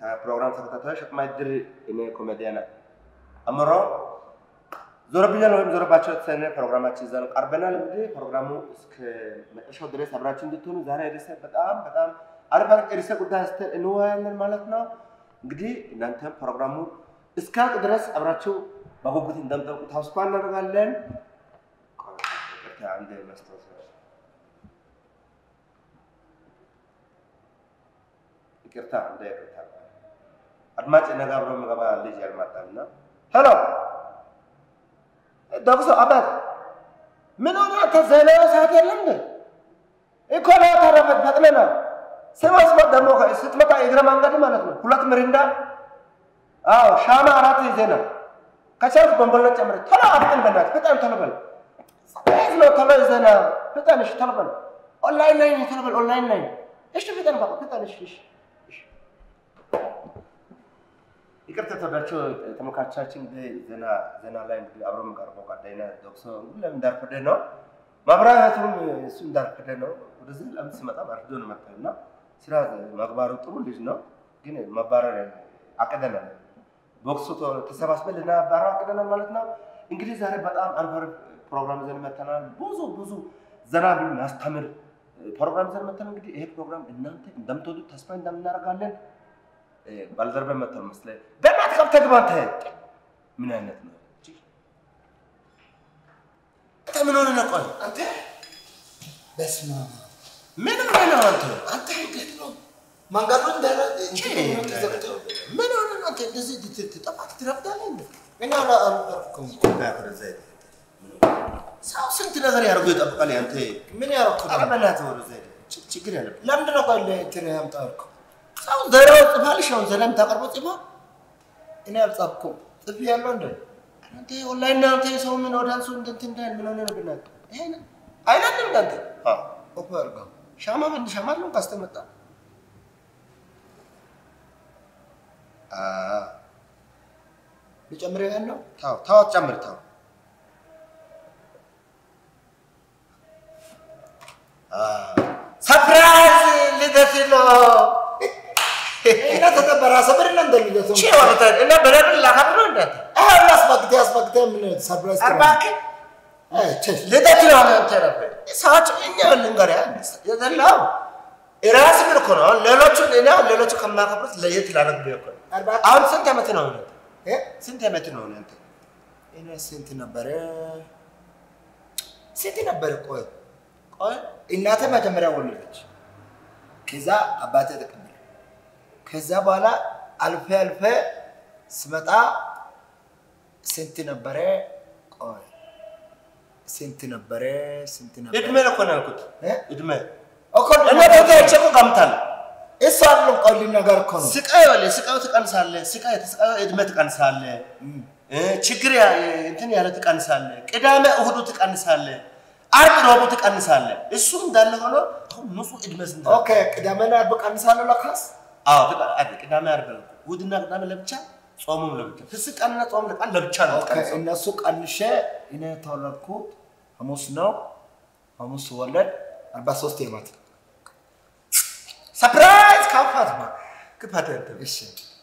ፕሮግራም ተከታታዮች አቅማድር እኔ ኮሜዲያን አምሮ ዞረብኛል ወይም ዞረባቸው የተሰኘ ፕሮግራማችን ይዘን ቀርበናል። እንግዲህ ፕሮግራሙ እስከ መጨረሻው ድረስ አብራችሁ እንድትሆኑ ዛሬ ርዕሰ በጣም በጣም አሪፍ አሪፍ ርዕሰ ጉዳይ አንስተን እንወያያለን ማለት ነው። እንግዲህ እናንተም ፕሮግራሙ እስካልቅ ድረስ አብራችሁ በጉጉት እንደምጠብቁ ተስፋ እናደርጋለን። አንድ መስታወስ ይቅርታ እንደ ይቅርታ አድማጭ ነገ አብሮ የሚገባ ልጅ ያልመጣና ሄሎ ዶክሶ አባት ምን ሆነ አንተ ዜና ሰዓት የለም እንዴ እኮ ነው ተረፈ ፈጥነና ስማስ ደግሞ ስትመጣ የእግረ መንገድ ማለት ነው ሁለት ምሪንዳ አዎ ሻማ አራት ዜና ከቻልክ ቦምቦላ ጨምረ ቶሎ አፍጥን በእናትህ በጣም ቶሎ በል ስፔስ ነው ቶሎ ዜና ፍጠን እሺ ቶሎ በል ኦንላይን ላይ ቶሎ በል ኦንላይን ላይ እሺ ፍጠን በቃ ፍጠን እሺ እሺ ይቅርታ ተወዳቸው ተመልካቾቻችን ዜና ዜና ላይ እንግዲህ አብሮ የሚቀርበው ጓደኛ ዶክሶ ሁሌም እንዳርፈደ ነው። ማብራራቱም እሱ እንዳርፈደ ነው። ወደዚህ ለምን ሲመጣ አርፍዶ ነው መጣው እና ስራ መግባሩ ጥሩ ልጅ ነው፣ ግን መባረር አቅደናል። ቦክሱ ተሰባስበን ልናባረር አቅደናል ማለት ነው። እንግዲህ ዛሬ በጣም አሪፍ አሪፍ ፕሮግራም ይዘን መተናል። ብዙ ብዙ ዘና ብሎ የሚያስተምር ፕሮግራም ይዘን መተናል። እንግዲህ ይሄ ፕሮግራም እናንተ እንደምትወዱት ተስፋ እንደምናደርጋለን። ባልደረባ መጥተው መስለህ በእናትህ ከብተህ ግባ አንተ። ምን አይነት ነው? አንተ ምን ሆነህ ነው? ቆይ አንተ በስመ አብ ምን ሆነህ ነው አንተ? አንተ እንዴት ነው መንገዱ እንዳለ ምን ሆነህ ነው አንተ? እንደዚህ ትጠፋት ትረፍዳለህ እንዴ? እኔ አላልኩም። ሰው ስንት ነገር ያደርጉ ይጠብቃል። አንተ ምን ያደረኩት ኧረ በእናትህ ወደዛ ሂድ። ች- ችግር ያለብህ ለምንድን ነው ቆይ እንትን ያምጣው ያልከው? ሰው ዘሬው ጽፋልሽ አሁን ዘላም ታቀርበው ጽፋ እኔ አልጻፍኩም። ጽፍ ያለው እንደ አንተ ኦንላይን ነው አንተ ሰው ምን ወደ አንሱ እንትን እንዳል ምን ሆነ ነው ብናት ይሄ አይናለም እንዳንተ አዎ ኦፕ አድርገው ሻማ በንድ ሻማ ነው ካስተመጣ ልጨምር ያን ነው ታው ታው ጨምር ታው ሰርፕራይዝ ልደት ነው እና ተከበረ ሰብር እና እንደ ልደቱ ቺ ወጣ እና በረብን ላከብር ነው እንዳት አሁን አስፈቅደ አስፈቅደ ምን ሰርፕራይዝ አርባክ አይ ቸሽ ልደት ነው አንተ ረፈ ሰዎች እኛ ልንገር ያ የዘላው ራስ ምን እኮ ነው ሌሎቹ እኔ ሌሎቹ ከማከብሩት ለየት ላደርግ ነው እኮ አርባ አሁን ስንት ዓመት ነው አንተ እ ስንት ዓመት ነው አንተ እኔ ስንት ነበረ ስንት ነበረ ቆይ ቆይ እናቴ መጀመሪያ ወለደች። ከዛ አባቴ ተቀበለ። ከዛ በኋላ አልፌ አልፌ ስመጣ ስንት ነበረ? ቆይ ስንት ነበረ? ስንት ነበረ? እድሜ ነው እኮ ነው ያልኩት እ? እድሜ እኮ እና ቦታዎች እኮ ገምታለህ እሱ አይደለም ቆይ ልነገር እኮ ነው። ስቃይ ወለ ስቃዩ ትቀንሳለህ። ስቃይ የተስቃዩ እድሜ ትቀንሳለህ። እ ችግር ያ- እንትን ያለ ትቀንሳለህ። ቅዳሜ እሁዱ ትቀንሳለህ። አርብ ረቡዕ ትቀንሳለህ። እሱ እንዳለ ሆኖ አሁን ንጹህ እድሜ ስንት ነው? ኦኬ ቅዳሜና ዓርብ ቀንሳለሁ ለካስ አዎ ትቀ- አይደል፣ ቅዳሜ አርብ ነው። እሁድና ቅዳሜ ለብቻ፣ ጾሙም ለብቻ። ፍስቅ ቀንና ጾም ለቃል ለብቻ ነው ኦኬ የምትቀንሰው። እነሱ ቀንሼ እኔ የተወለድኩት ሐሙስ ነው። ሐሙስ ወለድ አርባ ሶስት ዓመት ሰርፕራይዝ ካፋት ማ ክፋት ያንተ እሺ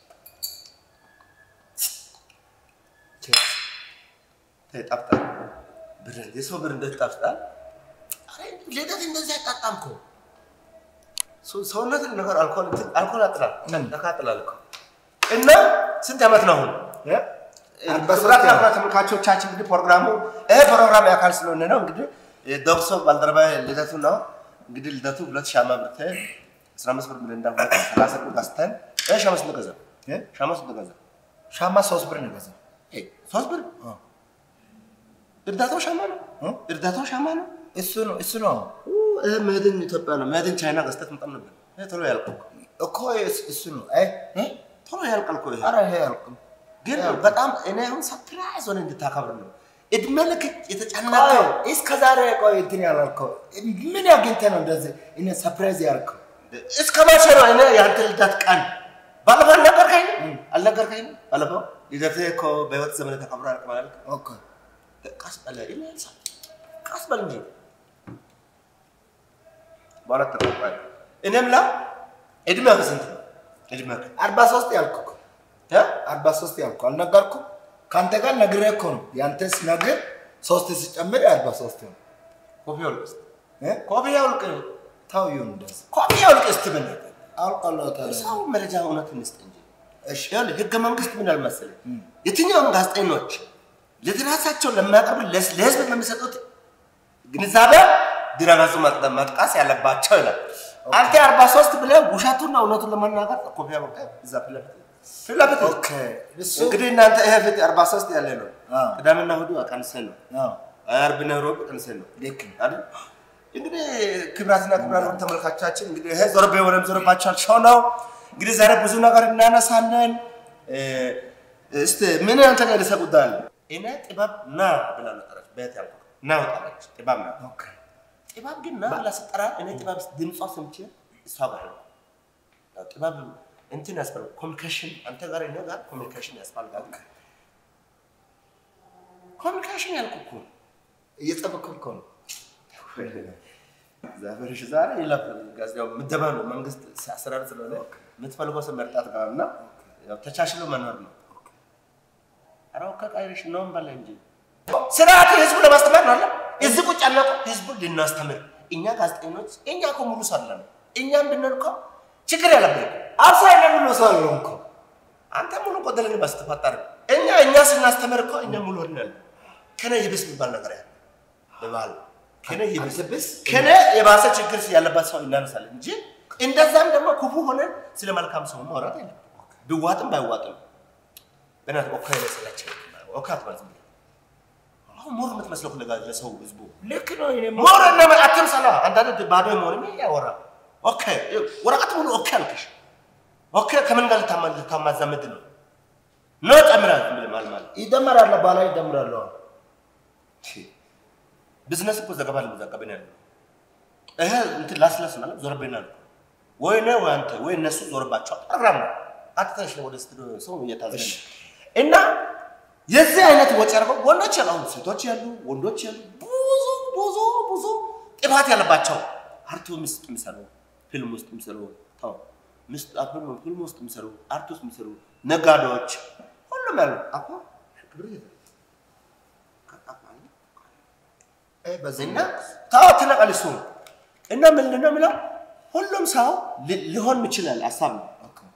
ተጣፍጣል። ብር የሰው ብር እንዴት ይጣፍጣል? አረ ልደት እንደዚህ አይጣጣም እኮ ሰው- ሰውነትን ነገር አልኮል እንትን- አልኮል ያጥላል ምን? ያቃጥላል እኮ እና ስንት ዓመት ነው አሁን? አርባ ሶስት ክቡራት ዓመት ተመልካቾቻችን እንግዲህ ፕሮግራሙ ይህ ፕሮግራም የአካል ስለሆነ ነው እንግዲህ ዶክሶ ባልደረባ ልደቱ ነው እንግዲህ ልደቱ ሁለት ሻማ ብርተ አስራ አምስት ብር ምንዳ ሁለት ሰላሳ ብር ገዝተን ይህ ሻማ ስንት ገዛ? እ? ሻማ ስንት ገዛ? ሻማ ሶስት ብር ነው የገዛው። ይሄ ሶስት ብር አ። እርዳታው ሻማ ነው እ? እርዳታው ሻማ ነው እሱ ነው እሱ ነው ይህ መድን ኢትዮጵያ ነው መድን ቻይና ገዝተህ መጣም ነበር ይሄ ቶሎ ያልቃል እኮ እኮ እሱ- እሱ ነው። አይ እ? ቶሎ ያልቃል እኮ ይሄ ኧረ ይሄ አልኩም። ግን በጣም እኔ አሁን ሰርፕራይዝ ሆነ እንድታከብር ነው እድሜ ልክ የተጨነቀ ቆይ እስከ ዛሬ ቆይ እንትን ያላልከው ምን አግኝተህ ነው እንደዚህ እኔ ሰርፕራይዝ ያልከው? እስከ መቼ ነው እኔ የአንተ ልደት ቀን ባለፈው አልነገርከኝ አልነገርከኝ ባለፈው ልደትህ እኮ በህይወት ዘመን ተከብሮ አያልቅም አላልክም? ኦኬ ቀስ በለ ይላል ሰው። ቀስ በል እንጂ በኋላ ተቆጣ እኔም ላ እድሜህ ስንት ነው እድሜህ አርባ ሶስት ያልኩህ እኮ እ? አርባ ሶስት ያልኩህ አልነገርኩም? ከአንተ ጋር ነግሬህ እኮ ነው። ያንተስ ነግር ሶስት ሲጨምር አርባ ሶስት ነው። ኮፍያ አውልቅ እስኪ። እ? ኮፍያ አውልቅ። ተው ይሁን እንደዚህ ኮፍያ አውልቅ እስኪ በእናትህ። አውቃለሁ። ታዲያ ሰው መረጃ እውነት እንስጥ እንጂ። እሺ ይኸውልህ ህገ መንግስት ምን አለ መሰለህ? የትኛውም ጋዜጠኞች ለራሳቸው ለሚያቀርቡ ለስ- ለህዝብ በሚሰጡት ግንዛቤ ድረገጹ መጥ- መጥቀስ ያለባቸው ይላል። አንተ አርባ ሶስት ብለህ ውሸቱና እውነቱን ለመናገር ኮፍያ አውልቅ እዛ ፊት ለፊት ፊት ለፊት ኦኬ እሱ እንግዲህ እናንተ ይሄ ፊት አርባ ሶስት ያለ ነው። አዎ። ቅዳሜና እሑድ ቀንሰን ነው። አዎ አርብና ሮብ ቀንሰን ነው ልክ ነው። አይደል? እንግዲህ ክብራትና ክብራን ተመልካቻችን እንግዲህ ይሄ ዞርቤ ወረም ዞርባቻል ሾው ነው። እንግዲህ ዛሬ ብዙ ነገር እናነሳለን። እ፣ እስቲ ምን ያንተ ጋር ርዕሰ ጉዳይ አለ? እኔ ጥበብ ና ብላ ነጠረች። ቤት ያልኩ ና ወጣለች። ጥበብ ና ኦኬ ጥበብ ግን ና ብላ ስጠራ እኔ ጥበብ ድምጿ ሰምቼ እሷ ጋር ነው። ያው ጥበብ እንትን ያስፈልጋል ኮሚኒኬሽን፣ አንተ ጋር እኔ ጋር ኮሚኒኬሽን ያስፈልጋል። ኮሚኒኬሽን ያልኩህ እኮ እየጠበቅኩህ እኮ ነው። ዛፈርሽ ዛሬ ይለፍ ጋዜጣው ምደባ ነው። መንግስት አሰራር ስለሆነ የምትፈልገው ሰው መርጣት ጋር እና ያው ተቻችሎ መኖር ነው። አራው ከቃይርሽ ነው በለ እንጂ ስርዓት ህዝቡ ለማስተማር ነው አለ እዚህ ቁጭ ያለው ህዝቡ ልናስተምር እኛ ጋዜጠኞች እኛ እኮ ሙሉ ሰው አለን። እኛም ብንል እኮ ችግር ያለብን እኮ አርሳ የለም ሰው አለው እኮ አንተ ሙሉ ቆደልን በስተፈጠር እኛ እኛ ስናስተምር እኮ እኛ ሙሉ ሆነን ከነ ይብስ የሚባል ነገር ያለ በባህል ከነ ይብስ አንተ ብስ ከነ የባሰ ችግር ያለባት ሰው እናነሳለን እንጂ እንደዛም ደግሞ ክፉ ሆነን ስለ መልካም ሰው ማውራት የለም። ቢዋጥም ባይዋጥም በእናትህ ኦካ ይመስላቸው ኦካ አትበል ዝም ብለህ አሁን ሞር የምትመስለው ለጋ ለሰው ህዝቡ ልክ ነው። እኔ ሞር እና አትምሰላ አንዳንድ ባዶ መሆንም ያወራ ኦኬ ወረቀት ሙሉ ኦኬ አልክሽ ኦኬ ከምን ጋር ልታማ- ልታማዛምድ ነው ኖ ጨምራል ዝም ብለህ ማለት ማለት ይደመራል፣ ባላ ይደምራል። ቢዝነስ እኮ ዘገባ ለመዘገበን ያለው ይሄ እንትን ላስላስ ማለት ዞርብና ነው ወይ ነው ወይ አንተ ወይ እነሱ ዞርባቸው ፕሮግራም ነው። አትተሽ ወደ ስቱዲዮ ሰው እየታዘነ እሺ። እና የዚህ አይነት ወጪ አድርገው ወንዶች ያሉ አሁን ሴቶች ያሉ ወንዶች ያሉ ብዙ ብዙ ብዙ ጥፋት ያለባቸው አርቱ ውስጥ የሚሰሩ ፊልም ውስጥ የሚሰሩ ተው ምስጥ አብሮ ፊልም ውስጥ የሚሰሩ አርት ውስጥ የሚሰሩ ነጋዴዎች ሁሉም ያሉ አኮ ክብር ይዘ እና ታው ትነቃል እሱ እና ምንድን ነው የሚለው ሁሉም ሰው ሊ- ሊሆን ይችላል ሀሳብ ነው።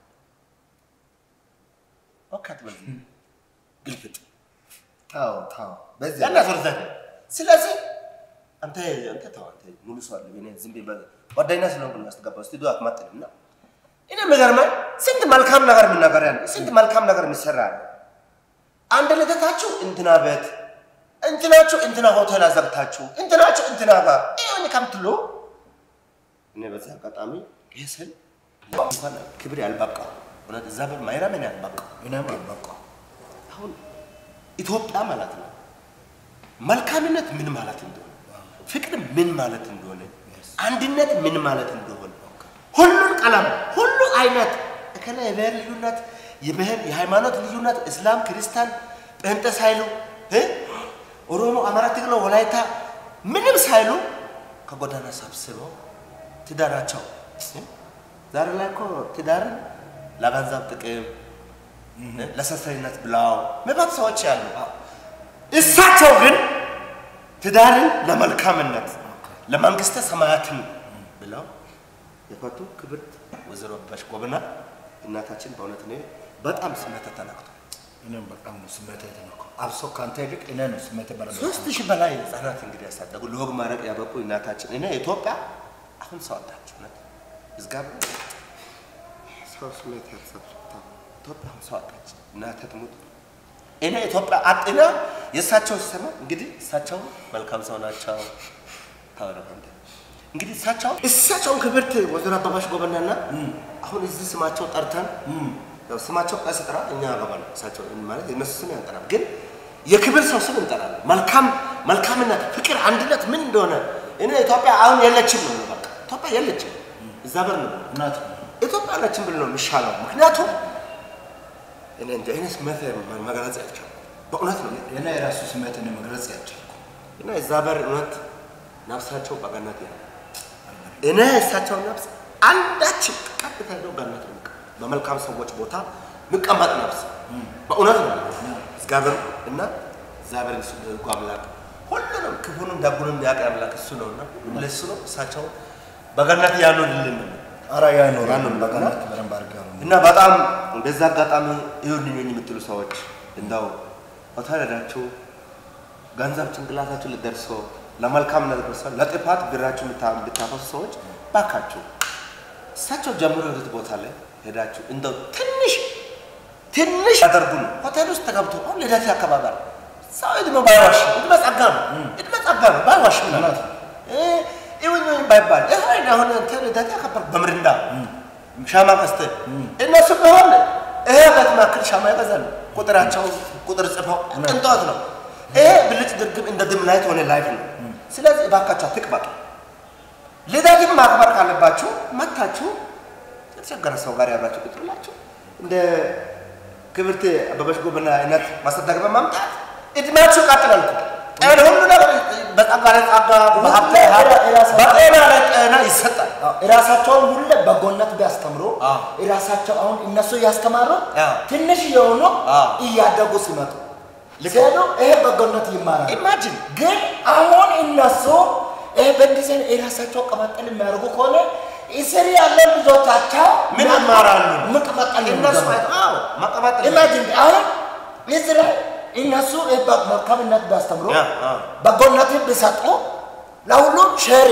ኦኬ አትበል ግልፍጥ ታው ታው በዚህ ያና ዞርዘት ስለዚህ አንተ አንተ ተው አንተ ሙሉ ሰው አለ እኔ ዝም ብዬ ጓደኛ ስለሆንኩ ነው ያስገባው ስቱዲዮ አትማጥንም እና እኔ የሚገርመኝ ስንት መልካም ነገር የምናገር ያለ ስንት መልካም ነገር የሚሰራ ያለ አንድ ልደታችሁ እንትና ቤት እንትናችሁ እንትና ሆቴል አዘግታችሁ እንትናችሁ እንትና ጋር ይሁን ከምትሉ እኔ በዚህ አጋጣሚ ይህ ስል እንኳን ክብር ያልበቃ እውነት እዛ በር ማይረመን ያልበቃ እኔም አልበቃው አሁን ኢትዮጵያ ማለት ነው መልካምነት ምን ማለት እንደሆነ፣ ፍቅር ምን ማለት እንደሆነ፣ አንድነት ምን ማለት እንደሆነ ሁሉን ቀለም ሁሉ አይነት እከላ የብሔር ልዩነት የብሔር የሃይማኖት ልዩነት እስላም፣ ክርስቲያን፣ ጴንጤ ሳይሉ እ ኦሮሞ፣ አማራ፣ ትግሬ፣ ወላይታ ምንም ሳይሉ ከጎዳና ሰብስበው ትዳራቸው እ? ዛሬ ላይ እኮ ትዳርን ለገንዘብ ጥቅም ለሰሰሪነት ብለው መባት ሰዎች ያሉ እሳቸው ግን ትዳርን ለመልካምነት ለመንግስተ ሰማያትን ብለው የፈቱ ክብርት ወይዘሮ አበባሽ ጎበና እናታችን በእውነት እኔ በጣም ስሜት ተነክቷል። እኔም በጣም ነው ስሜት የተነካው። አብሶ ከአንተ ይልቅ እኔ ነው ስሜት በረ ሶስት ሺህ በላይ ህጻናት እንግዲህ ያሳደጉ ለወግ ማድረግ ያበቁ እናታችን እኔ ኢትዮጵያ አሁን ሰው አጣች። እውነት እግዚአብሔር ሰው ስሜት ያልሰብታ ኢትዮጵያ አሁን ሰው አጣች። እናቴ ትሙት እኔ ኢትዮጵያ አጥና የእሳቸው ሲሰማ እንግዲህ እሳቸው መልካም ሰው ናቸው። ታወራሁ አንተ እንግዲህ እሳቸው እሳቸውን ክብርት ወይዘሮ አበባሽ ጎበናና አሁን እዚህ ስማቸው ጠርተን ያው ስማቸው ቀስ ጥራ እኛ ያገባል እሳቸው ማለት የእነሱ ስም ያንጠራል፣ ግን የክብር ሰው ስም እንጠራለን። መልካም መልካምነት፣ ፍቅር፣ አንድነት ምን እንደሆነ እኔ ኢትዮጵያ አሁን የለችም ነው የምለው። በቃ ኢትዮጵያ የለችም እዛ በር ነው እውነት ነው። ኢትዮጵያ አለችም ብል ነው የሚሻለው። ምክንያቱም እኔ እንጃ እኔ ስሜት መግለጽ ያልቻልኩ በእውነት ነው እኔ የራሱ ስሜት እኔ መግለጽ ያልቻልኩ እና እዛ በር እውነት ነፍሳቸው በገነት ያለ እኔ እሳቸው ነፍስ አንዳችን ቀጥታ ሄደው ገነት ነው የሚቀበለው። በመልካም ሰዎች ቦታ ምቀመጥ ነፍስ በእውነት ነው እግዚአብሔር እና እግዚአብሔር እሱ ደጉ አምላክ ሁሉንም ክፉንም ደጉንም ያውቅ አምላክ እሱ ነውና ለሱ ነው እሳቸው በገነት ያኑርልን ነው ኧረ ያኖር ያኖር በገነት በደንብ አድርገህ ያኖር። እና በጣም በዛ አጋጣሚ ይሁንኝ የምትሉ ሰዎች እንደው ሆቴል ሄዳችሁ ገንዘብ ጭንቅላታችሁ ልደርሶ ለመልካም ነገር ደርሶ ለጥፋት ብራችሁ የምታ- የምታፈሱ ሰዎች ባካችሁ እሳቸው ጀምሮ የሄዱት ቦታ ላይ ሄዳችሁ እንደው ትንሽ ትንሽ ያደርጉ ነው። ሆቴል ውስጥ ተገብቶ አሁን ልደት ያከባበር ሰው እድሜ ባይዋሽ እድሜ ጸጋ ነው። እድሜ ጸጋ ነው። ባይዋሽ ምን አለ ይሁን ይሁን ባይባል ይሄ አሁን እንትን ልደት ያከበር በምርንዳ ሻማ ቀስተህ እነሱ ቢሆን ይሄ በት ማክል ሻማ ይገዛሉ። ቁጥራቸው ቁጥር ጽፈው ቅንጦት ነው። ይሄ ብልጭ ድርግም እንደ ድም ላይት ሆነ ላይፍ ነው። ስለዚህ እባካችሁ አትቅበጡ። ልደትን ማክበር ካለባችሁ መታችሁ የተቸገረ ሰው ጋር ያብራችሁ ቁጭ ብላችሁ እንደ ክብርት አበበች ጎበና አይነት ማስተዳደር በማምጣት እድሜያችሁ ይቀጥላል እኮ ጤና ሁሉ ነገር በጸጋ ላይ ጸጋ በሀብት ላይ ሀብት በጤና ላይ ጤና ይሰጣል። አዎ፣ የራሳቸውን ሁሌ በጎነት ቢያስተምሩ አዎ። የራሳቸው አሁን እነሱ እያስተማሩ አዎ። ትንሽ የሆኑ አዎ። እያደጉ ሲመጡ ልክ ሲሄዱ ይሄ በጎነት ይማራል። ኢማጂን ግን አሁን እነሱ ይሄ በእንደዚህ አይነት የራሳቸው ቀመጠል የሚያደርጉ ከሆነ እስር ያለ ልጆቻቸው ምን ይማራሉ? መቀመጠል እነሱ አይቶ አዎ መቀባጠል ኢማጂን አሁን እዚህ ላይ እነሱ ይሄ መልካምነት ቢያስተምሩ ያ፣ አ። በጎነትን ቢሰጡ ለሁሉም ሼር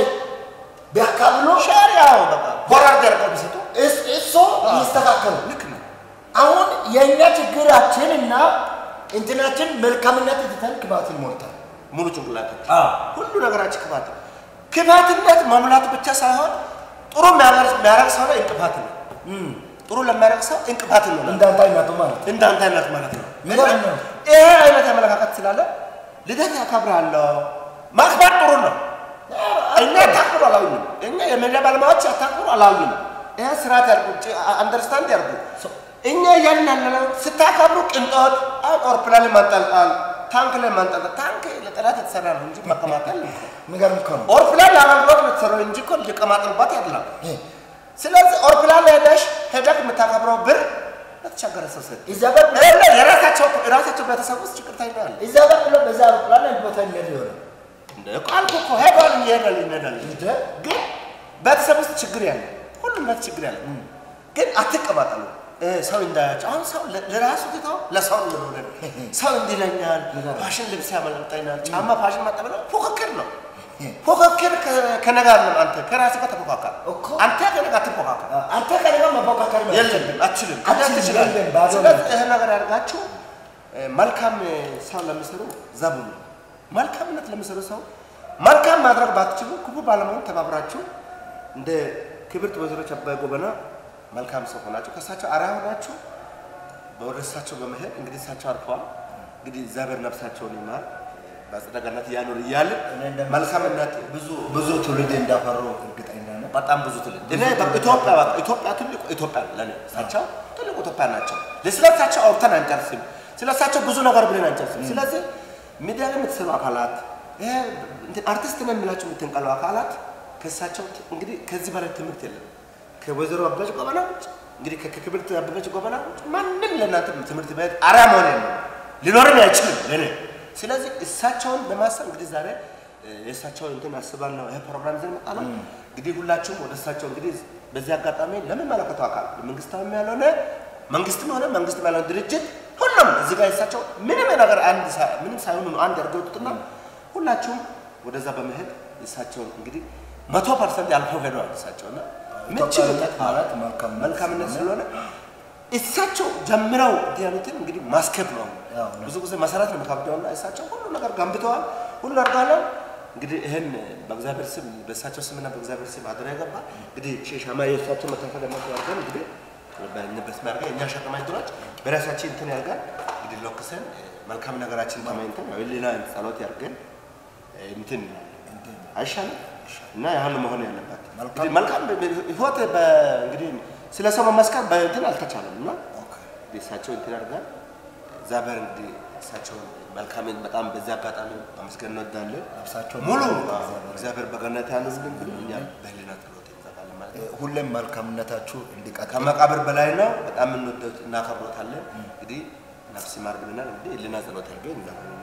ቢያካብሉ ሸር ያው በቃ ቦራርድ ያደርገው ቢሰጡ እስ- እሱ ይስተካከሉ። ልክ ነው። አሁን የእኛ ችግራችን እና እንትናችን መልካምነት ትተን ክፋትን ሞልታል። ሙሉ ጭንቅላታችን ሁሉ ነገራችን ክፋት ነው። ክፋትነት መሙላት ብቻ ሳይሆን ጥሩ የሚያደርግ የሚያደርግ ሰው ላይ እንቅፋት ነው። ጥሩ ለሚያደርግ ሰው እንቅፋት ነው። እንዳንተ አይነቱ ማለት ነው። እንዳንተ አይነት ማለት ነው። የሚገርም ነው። ይሄ አይነት አመለካከት ስላለ ልደት ያከብራለሁ ማክበር ጥሩ ነው። እኛ አታክብሩ አላሉንም። እኛ የሚዲያ ባለሙያዎች አታክብሩ አላሉንም። ይሄ ስርዓት ያርጉ፣ አንደርስታንድ ያርጉ። እኛ እያልን ያለነው ስታከብሩ ቅንጦት፣ አሁን አውሮፕላን ላይ ማንጠልጠል፣ ታንክ ላይ ማንጠልጠል። ታንክ ለጠላት የተሰራ ነው እንጂ መቀማጠል ነው። የሚገርም እኮ ነው። አውሮፕላን ለአገልግሎት ነው የተሰራው እንጂ እኮ ሊቀማጠሉባት አይደለም። ይሄ ስለዚህ አውሮፕላን ላይ ሄደሽ ሄደህ የምታከብረው ብር ለተቸገረ ሰው ሰጥ እዛ ጋር የራሳቸው የራሳቸው ቤተሰብ ውስጥ ችግር ታይናል። እዛ ጋር ብሎ በዛ አውሮፕላን አንድ ቦታ እንሄድ ይሆናል። እንደ ቃልኩ እኮ ሄዷል ይሄዳል ይነዳል። እንደ ግን ቤተሰብ ውስጥ ችግር ያለ ሁሉም ቤት ችግር ያለ ግን አትቀማጠሉ። እ፣ ሰው እንዳያቸው አሁን ሰው ለ- ለራሱ ትተው ለሰው ነው የሚሆነው። ሰው እንዲለኛል ፋሽን ልብስ ያመልጠኛል ጫማ ፋሽን መጣ ብለው ፉክክር ነው። ፉክክር ከ- ከነጋ ነው። አንተ ከራስህ ጋር ተፎካከር። እኮ። አንተ ከነጋ አትፎካከር። አንተ ከኔ ጋር መፎካከር ነው። የለብን አትችልም። አትችልም፣ ትችላለህ። የለም፣ ባዶ ስለዚህ ነው። ይህን ነገር ያደርጋችሁ እ፣ መልካም እ፣ ሰው ለሚሰሩ ዘቡ ነው። መልካምነት ለሚሰሩ ሰው መልካም ማድረግ ባትችሉ ክፉ ባለመሆን ተባብራችሁ እንደ ክብርት ወይዘሮ አበበ ጎበና መልካም ሰው ሆናችሁ ከእሳቸው አርአያ ሆናችሁ ወደ እሳቸው በመሄድ እንግዲህ እሳቸው አርፈዋል። እንግዲህ እግዚአብሔር ነፍሳቸውን ይማር በአጸደ ገነት እያኖር እያልን እኔ እንደምመስለው መልካምነት ብዙ ብዙ ትውልድ እንዳፈሩ እርግጠኛ ነኝ። በጣም ብዙ ትልቅ እኔ በቃ ኢትዮጵያ በቃ ኢትዮጵያ ትልቁ ኢትዮጵያ ነው ለኔ እሳቸው ትልቁ ኢትዮጵያ ናቸው። ስለ እሳቸው አውርተን አንጨርስም። ስለ እሳቸው ብዙ ነገር ብለን አንጨርስም። ስለዚህ ሚዲያ ላይ የምትሰሩ አካላት ይሄ እንትን አርቲስት ነን የምላቸው የምትንቀሉ አካላት ከእሳቸው ት- እንግዲህ ከዚህ በላይ ትምህርት የለም። ከወይዘሮ አበበች ጎበና ውጭ እንግዲህ ከ- ከክብርት አበበች ጎበና ውጭ ማንም ለእናንተ ትምህርት ቤት አርአያ መሆን የለም ሊኖርም አይችልም ለእኔ። ስለዚህ እሳቸውን በማሰብ እንግዲህ ዛሬ እ፣ የእሳቸው እንትን አስባለሁ ይሄ ፕሮግራም ይዘን መጣ ነው። እንግዲህ ሁላችሁም ወደ እሳቸው እንግዲህ በዚህ አጋጣሚ ለሚመለከተው አካል መንግስታዊም ያልሆነ መንግስትም ሆነ መንግስትም ያልሆነ ድርጅት ሁሉም እዚህ ጋር የእሳቸው ምንም ነገር አንድ ሳ- ምንም ሳይሆኑ ነው አንድ ያርገውጡትና ሁላችሁም ወደዛ በመሄድ እሳቸውን እንግዲህ መቶ ፐርሰንት ያልፈው ሄደዋል እሳቸውና ኢትዮጵያዊነት ማለት መልካምነት መልካምነት ስለሆነ እሳቸው ጀምረው እንትን ያሉትን እንግዲህ ማስከብ ነው። ያው ነው። ብዙ ጊዜ መሰረት ነው የሚከብደውና እሳቸው ሁሉ ነገር ገንብተዋል፣ ሁሉ አድርገዋል። እንግዲህ ይህን በእግዚአብሔር ስም በእሳቸው ስምና በእግዚአብሔር ስም አደራ ይገባ እንግዲህ ሻማ የእሳቸው መታፈ ደግሞ ያርገን እንግዲህ በስም ያርገን እኛ ሸቀማ ድሮች በራሳችን እንትን ያርገን እንግዲህ ሎክሰን መልካም ነገራችን ተመኝተን ሌላ ጸሎት ያርገን እንትን አይሻልም እና ያህል መሆን ያለበት መልካም። እንግዲህ መልካም ህይወት በ- እንግዲህ ስለ ሰው መመስከር በእንትን አልተቻለም እና እንግዲህ እሳቸው እንትን ያደርጋል እግዚአብሔር እንግዲህ እሳቸውን መልካምን በጣም በዚህ አጋጣሚ ማመስገን እንወዳለን። ነፍሳቸውን ሙሉ ይማር እግዚአብሔር። እግዚአብሔር በገነት ያኑርልን ብሎ እኛ በህሊና ጸሎት እንዘጋለን ማለት ነው። ሁሌም መልካምነታችሁ እንዲቀጥል ከመቃብር በላይ ነው። በጣም እንወደው እናከብሮታለን። እንግዲህ ነፍስ ይማር ብለናል። እንግዲህ ህሊና ጸሎት አድርገን እንዘራለን።